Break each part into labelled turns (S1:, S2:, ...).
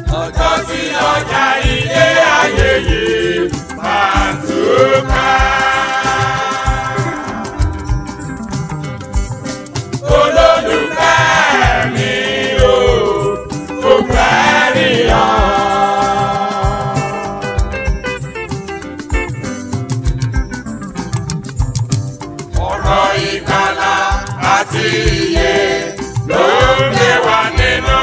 S1: ọjọ́ tí ọjà ilé ayé yìí máa túká. olólùfẹ́ mi ò kò fẹ́ rí ọ. ọ̀rọ̀ ìgbàlà àti ìyè ló ń gbé wa nínú.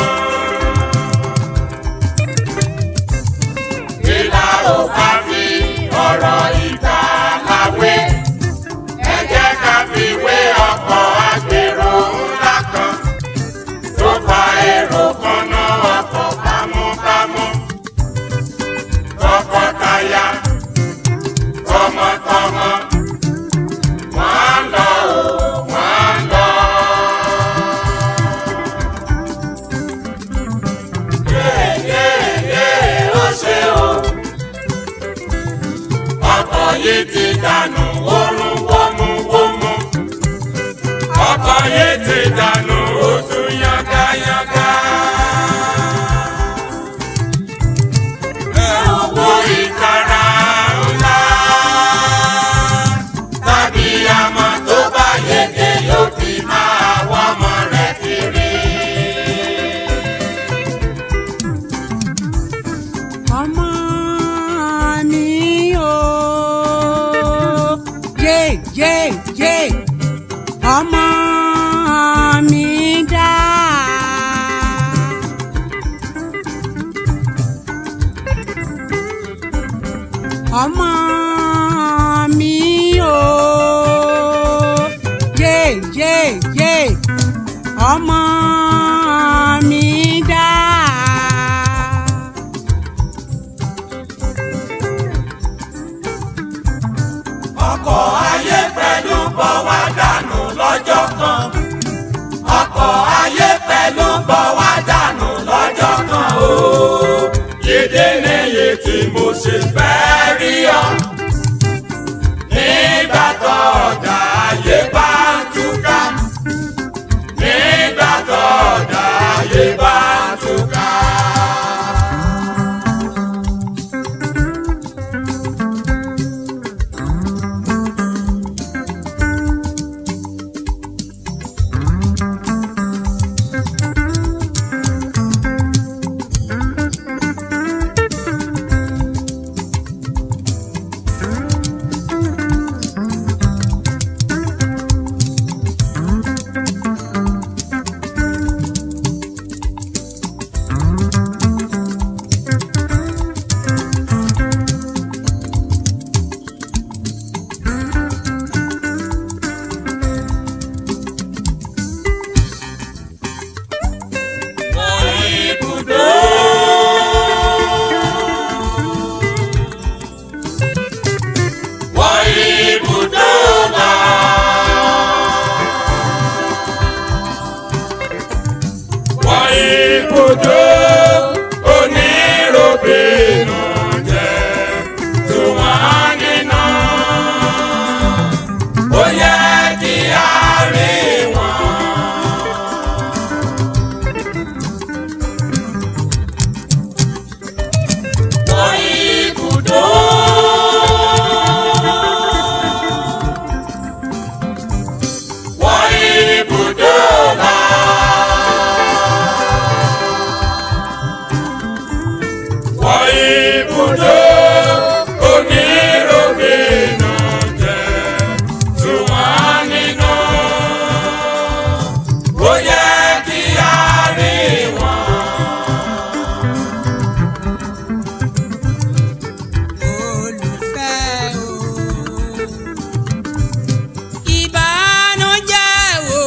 S1: ìlà ò bá fi ọ̀rọ̀ ìgbàlà wé. ẹ jẹ́ ká fi wé ọkọ̀ agbèrò ńlá kan tó fa èrò kan náà ọkọ̀ bámúbámú. tọkọtaya tọmọtọmọ wọ́n lọ o wọ́n lọ. yéyéyé ó ṣe o. ọkọ̀ yìí ti dànù wórún wómúwómú. ọkọ̀ yìí ti dànù ó tún yángayánga. ẹ ò wo ìtara ńlá tàbí àmọ́ tó bá yege yóò fi máa wá ọmọ rẹ̀ kiri.
S2: ọmọ mi o yé yé yé ọmọ mi dá. ọmọ mi o yé yé yé ọmọ mi dá.
S1: ọkọ̀ ayé pẹ̀lú bọ̀ wá dànù lọ́jọ́ kan. ọkọ̀ ayé pẹ̀lú bọ̀ wá dànù lọ́jọ́ kan o. yédè nìyí tí mo ṣe fẹ́ rí ọ. nígbà tó ọ̀dà ayé bá ń túká. nígbà tó ọ̀dà ayé bá ń túká. ibùdó oníròbìnú jẹ́ tí wọ́n níná. Ó yẹ kí a rí wọn. Wọ́n ibùdó. Wọ́n ibùdó náà. Wọ́n ibùdó oníròbìnú jẹ́ tí wọ́n níná. Ó yẹ kí a rí wọn.
S2: olùfẹ́ o. ìbànújẹ́ wo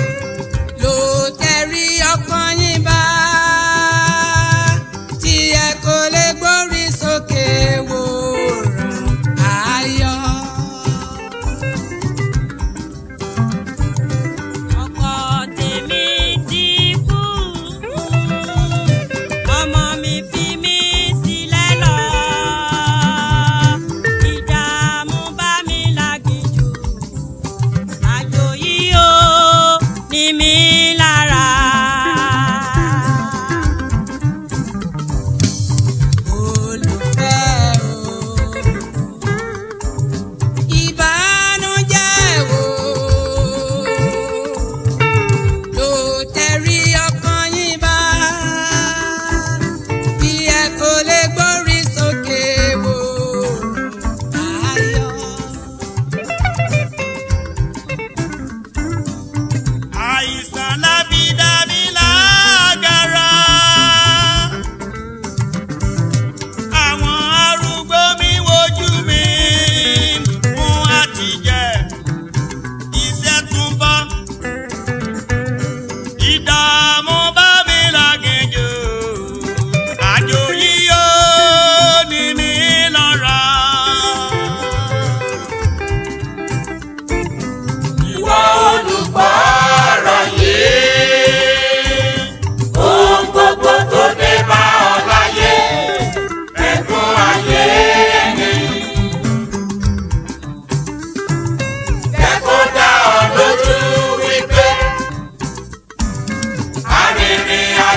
S2: ló tẹ̀rí ọkàn yín bá tí ẹ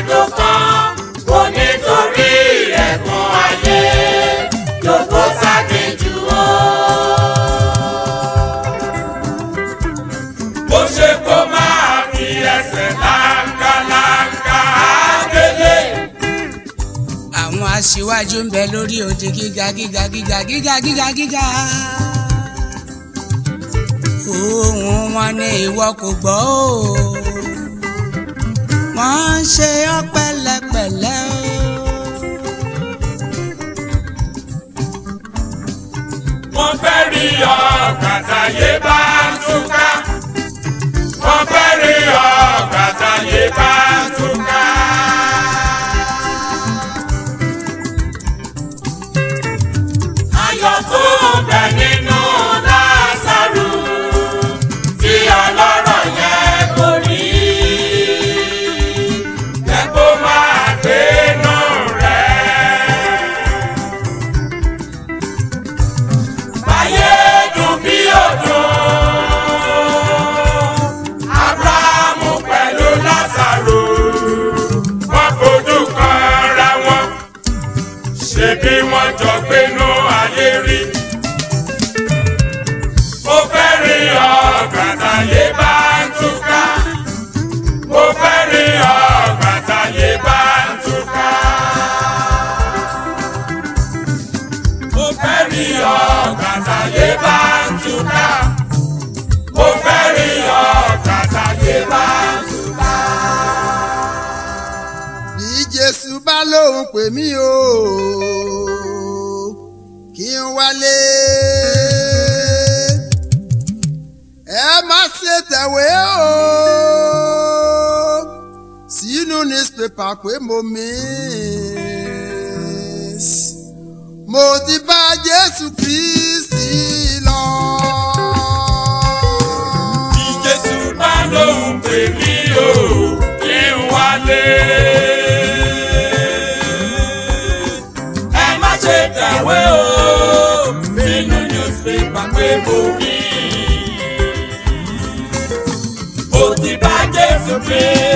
S1: tó kàn kò nítorí ẹ̀gún ayé yòókù sákejù o. bó ṣe kó máa fi ẹsẹ̀ láńgáláńgá délé.
S2: àwọn aṣíwájú ń bẹ lórí òde gíga gíga gíga gíga gíga gíga. ohùn wọn ní ìwọ kò gbọ́ o. wọ́n ń ṣe ọ́ pẹ̀lẹ́pẹ̀lẹ́ o.
S1: wọ́n fẹ́ rí ọ kàtàyé bá ń túká. wọ́n fẹ́ rí ọ kàtàyé bá ń túká. ayọ̀ tó ń bẹ nínú Lásárù tí ọlọ́rọ̀ yẹn kò rí. jẹ́ kó máa gbénú rẹ̀. Ayé dùn bí òdùn. Ábúráhámù pẹ̀lú Lásárù. Wọ́n fojú kan ra wọn. Ṣé bí wọ́n jọ gbénú ayé rí? Mo fẹ́ rí ọgbà táyé bá ń túká. Mo fẹ́ rí ọgbà táyé bá ń túká. mo fẹ́ rí ọgbà táyé bá ń túká. mo fẹ́ rí ọgbà táyé bá ń túká.
S3: bí jésù bá lóun pè mí o kí n wálé ẹ má ṣe tẹ̀wé o sínú newspaper pé mo miss mo ti bá jésù kristi lọ.
S1: bí jésù bá lóun pè mí o kí n wálé. ẹ má ṣe tẹ̀wé o sínú newspaper pé mo rí. mo ti bá jésù pé.